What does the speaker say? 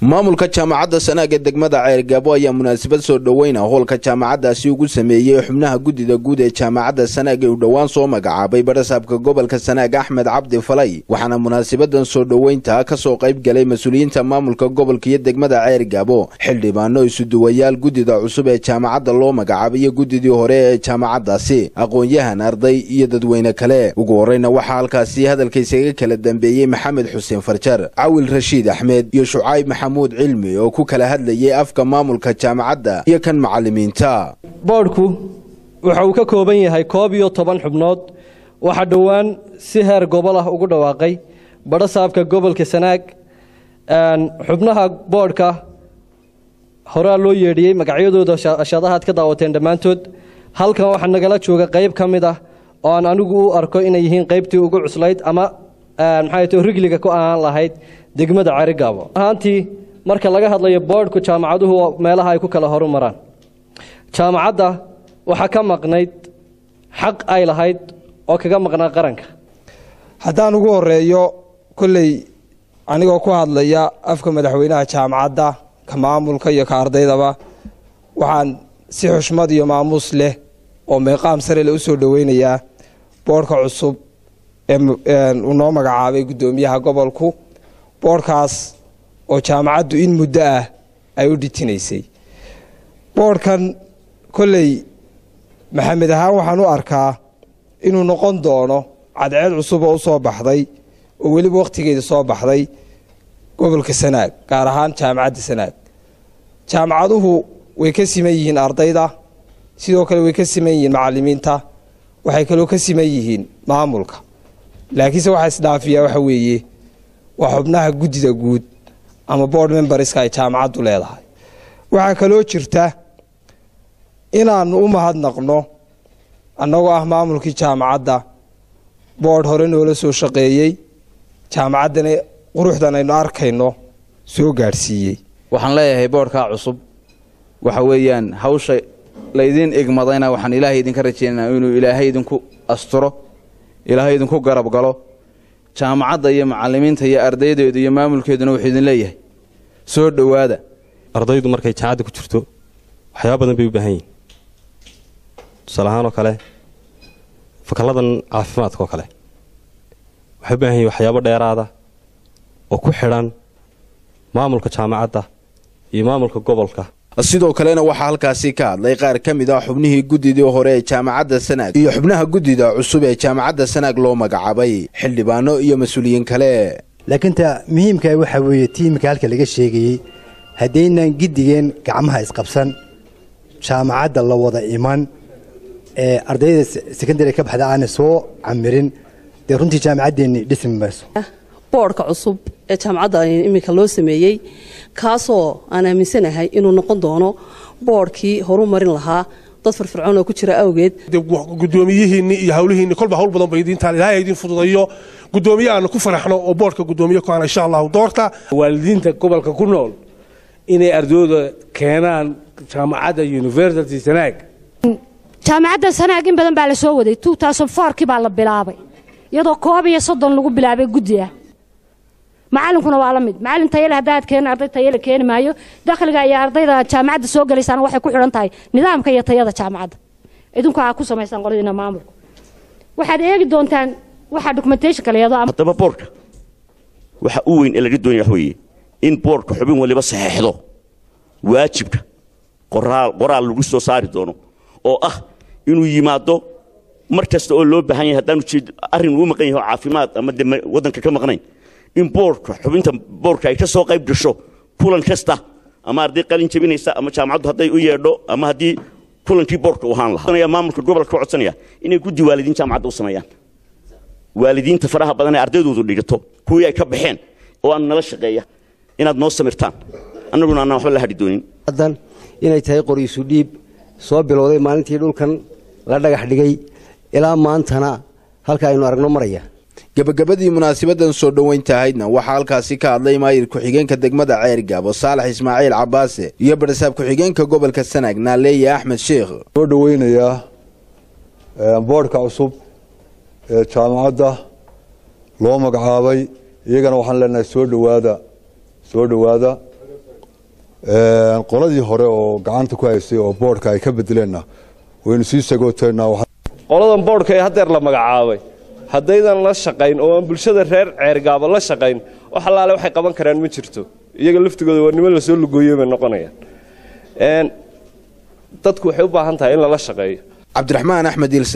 maamulka jaamacadda sanaag ee degmada ceergaabo ayaa munaasabad soo dhoweyna howlka jaamacaddaasi ugu sameeyey xubnaha guddida guud ee jaamacadda sanaag ee uu dhowaan soo magacaabay barasaabka gobolka sanaag axmed cabdi falay waxaana munaasabadan soo dhoweynta ka soo qayb galay mas-uuliyiinta maamulka gobolka iyo degmada ceergaabo xildhibaano isuduwayaal guddida cusub ee jaamacadda loo magacaabay iyo guddidii hore ee jaamacaddaasi aqoon-yahan arday iyo dadweyne kale ugu horreyna waxaa halkaasi hadalkaysaga kala dambeeyey maxamed xuseen farjar cawil rashiid axmed iyo shucayb maxamuud cilmi oo ku kala hadlayay afka maamulka jaamacadda iyo kan macallimiinta boodhku waxa uu ka kooban yahay koob iyo toban xubnood waxaa dhowaan si heer gobol ah ugu dhawaaqay badhasaabka gobolka sanaag xubnaha boodhka horaa loo yeedhiyey magacyadooda ashadahaad ka daawateen dhammaantood halkan waxaa nagala jooga qayb ka mid ah oo aan anigu u arko inay yihiin qaybtii ugu cuslayd ama maxay to rigliga ku ahaan lahayd degmada carigaabo ahaantii marka laga hadlayo boodhku jaamacaduhu meelaha ay ku kala horu maraan jaamacadda waxaa ka maqnayd xaq ay lahayd oo kaga maqnaa qaranka haddaan ugu horeeyo kolley anigoo ku hadlaya afka madaxweynaha jaamacadda ka maamulka iyo ka ardaydaba waxaan si xushmad iyo maamuus leh oo meeqaam sare le u soo dhoweynayaa boodhka cusub uu noo magacaabay guddoomiyaha gobolku boodhkaas oo jaamacaddu in muddo ah ay u dhitinaysay boodhkan kolley maxamed ahaan waxaan u arkaa inuu noqon doono cadceed cusub oo u soo baxday oo weliba wakhtigeeda soo baxday gobolka sanaag gaar ahaan jaamacadda sanaag jaamacaduhu way ka siman yihiin ardayda sidoo kale way ka siman yihiin macallimiinta waxay kaloo ka siman yihiin maamulka laakiinse waxaa isdhaafiyaa waxa weeye waa xubnaha guddida guud ama board memberska ay jaamacaddu leedahay waxaa kaloo jirta inaannu u mahadnaqno annagoo ah maamulkii jaamacadda boodh hore noola soo shaqeeyey jaamacaddana quruxdan aynu arkayno soo gaadhsiiyey waxaan leeyahay boodhkaa cusub waxa weeyaan hawsha laydiin igmadayna waxaan ilaahay idinka rajaynaa inuu ilaahay idinku asturo ilaahay idinku garab galo jaamacadda iyo macallimiinta iyo ardaydeedu iyo maamulkeeduna wuxuu idin leeyahay soo dhowaada ardaydu markay jaamacadda ku jirto waxyaaba badan bay u baahan yihin tusaale ahaan oo kale fakalladan caafimaadka oo kale waxay u baahan yihin waxyaabo dheeraada oo ku xidhan maamulka jaamacadda iyo maamulka gobolka sidoo kalena waxaa halkaasi ka hadlay qaar ka mid ah xubnihii guddidii hore ee jaamacadda sanaag iyo xubnaha guddida cusub ee jaamacadda sanaag loo magacaabay xildhibaano iyo mas-uuliyiin kale laakiin ta muhiimka waxaa weeye tiimka halka laga sheegayey haddaynan giddigeen gacmaha isqabsan jaamacadda la wada iman ee ardayda sekondariga ka baxda aana soo camirin dee runtii jaamacaddeenni dhismi mayso boodhka cusub ee jaamacadda iminka loo sameeyey kaasoo aan aaminsanahay inuu noqon doono boodhkii horu marin lahaa dad firfircoon oo ku jira awgeed gudoomiyihiinni iyo hawlihiinni kolba hawl badan bay idiintaan ilaahay idin fududayo gudoomiye aanu ku faraxno oo boodhka gudoomiye ku ana insha allahu doorta waalidiinta gobolka ku nool inay ardayda keenaan jaamacadda university sanaag jaamacadda sanaag in badan baa la soo waday kii baa la bilaabay iyadoo koob iyo soddon lagu bilaabay guddi ah macalinkuna waa la mid macalin tayale haddaad keeni arday tayale keeni maayo dakhliga iyo ardayda jaamacadda soo gelaysaan waxay ku xidhan tahay nidaamka iyo tayada jaamacadda idinku aa ku samaysaan qoladiina maamulka waxaad eegi doontaan waxaa documentation la yado haddaba boorka waxa u weyn ee laga doonaya wax weeye in boorka xubin waliba saxeexdo waajibka qoraal qoraal lagu soo saari doono oo ah inuu yimaado mar kasta oo loo baahan yahay haddaanu arrin uu maqan yahay oo caafimaad ama de waddanka ka maqnayn in boorka xubinta boorka ay ka soo qayb gasho kulan kasta ama arday qalin jabinaysa ama jaamacaddu hadday u yeedho ama haddii kulankii boorka u ahaan lahaa maamulka gobolka ka codsanaya inay guddi waalidiin jaamacadda u sameeyaan waalidiinta faraha badan ee ardaydoodu dhigato kuwii ay ka baxeen oo aan nala shaqeeya inaad noo samirtaan annaguna aanaan waxba la hadhi doonin inay tahay qoryisu dhiib soo bilowday maalintii dhulkan la dhagax dhigay ilaa maantana halka aynu aragno maraya gebagabadii munaasabadan soo dhoweynta ahaydna waxaa halkaasi ka hadlay maayir ku-xigeenka degmada ceergaabo saalax ismaaciil cabaase iyo barasaab ku-xigeenka gobolka sanaag naaleeye axmed sheekh soo dhoweynayaa boodhka cusub ee jaamacadda loo magacaabay iyagana waxaan leenahay soo dhowaada soo dhowaada qoladii hore oo gacanta ku haysay oo boodhka ay ka bedeleenna waynu sii sagooteennaa qoladan boodhka ee haddeer la magacaabay haddaydan la shaqayn oo aan bulshada reer ceergaaba la shaqayn wax allaale waxay qaban karaan ma jirto iyaga laftigooda waa niman lasoo lugooyey bay noqonayaan dadku waxay u baahan tahay in lala shaqeeyo cabdiraxmaan axmed